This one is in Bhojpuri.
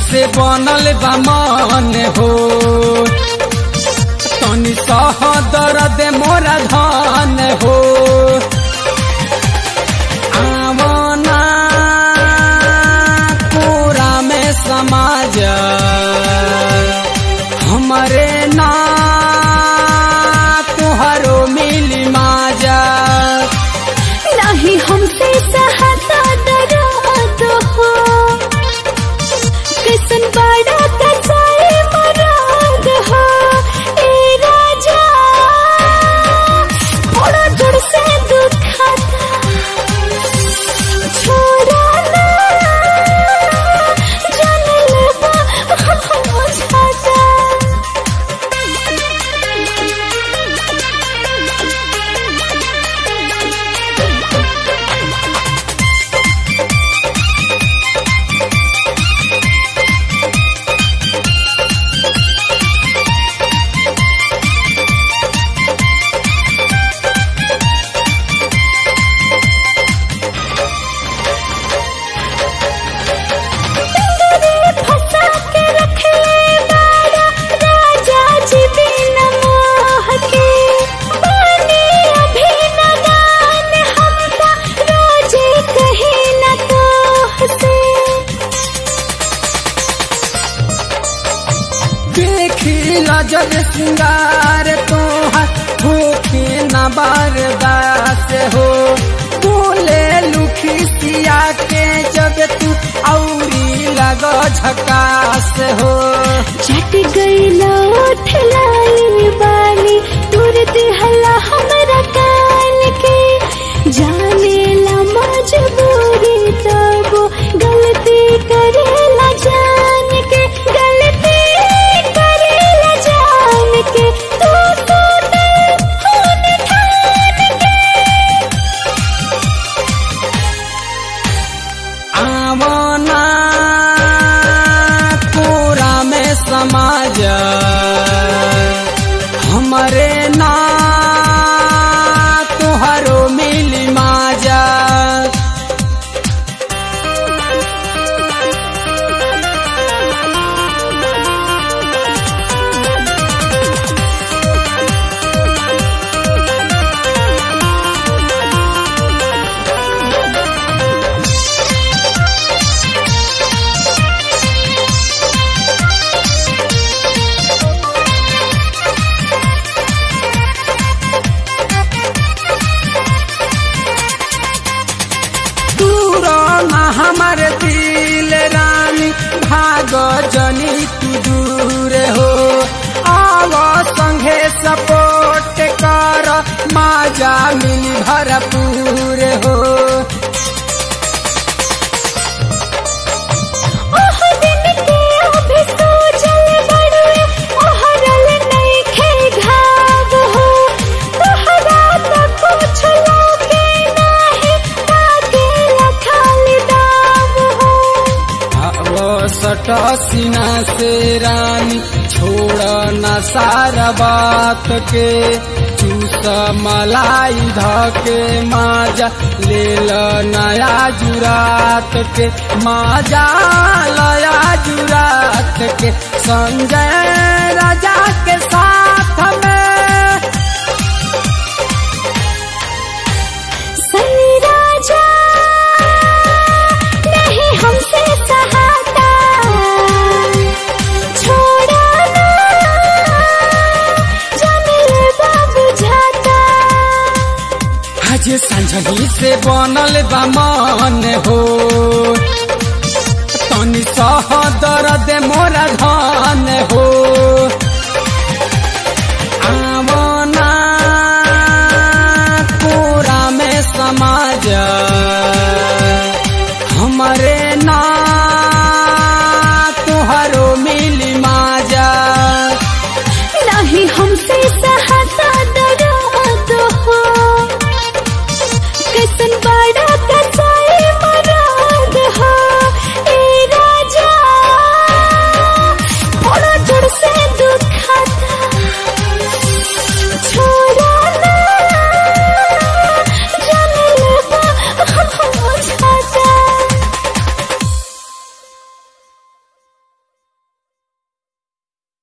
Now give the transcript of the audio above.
से बनल बा मन हो तनी सह दर्द मोरा धन हो आवना पूरा में समाज हमारे ना तुहरो मिली माजा नहीं हमसे सहता दर्द हो किसन बड़ा कसाई मराद हो ए राजा बड़ा जोर से दुखाता छोड़ा ना जाने लगा मुझाता फंसा के रख ले बाड़ा राजा जी बिन मोह के बने अभी नदान हमका रोजे कहे न तो से देखी जब सिंगार तोहर भूखे न बर्दास हो बोले लुखी सिया के जब तू औरी लग झकास हो चट गई लौट लाई बाली तुरंत हला हमरा कान के जाने ला मजबूरी तब गलती करेला जान के गलती करेला जान के तू तो दिल होन ठान के आवना पूरा में समाज हमारे ना तुहरो मिली माजा दूरो ना हमारे दिल रानी भाग जनी तू दूर हो आव संगे सपोर्ट कर माजा मिली भरपूर हो ओह दिन के अभी सोचल बड़ुए ओहरल नइखे घाव हो तोहरा त कुछ लागे नाही ताके लखाली दाव हो वो सट सीना से रानी छोड़ न सारा बात के चूस मलाई धके माजा ले ल नया जुरात के माजा लया जुरात के संजय राजा के साथ में सनी राजा नहीं हमसे सहाता छोड़ा ना जाने लगा बुझाता आज संझनी से बनल बा मन हो तनी सह दर्द मोरा धन हो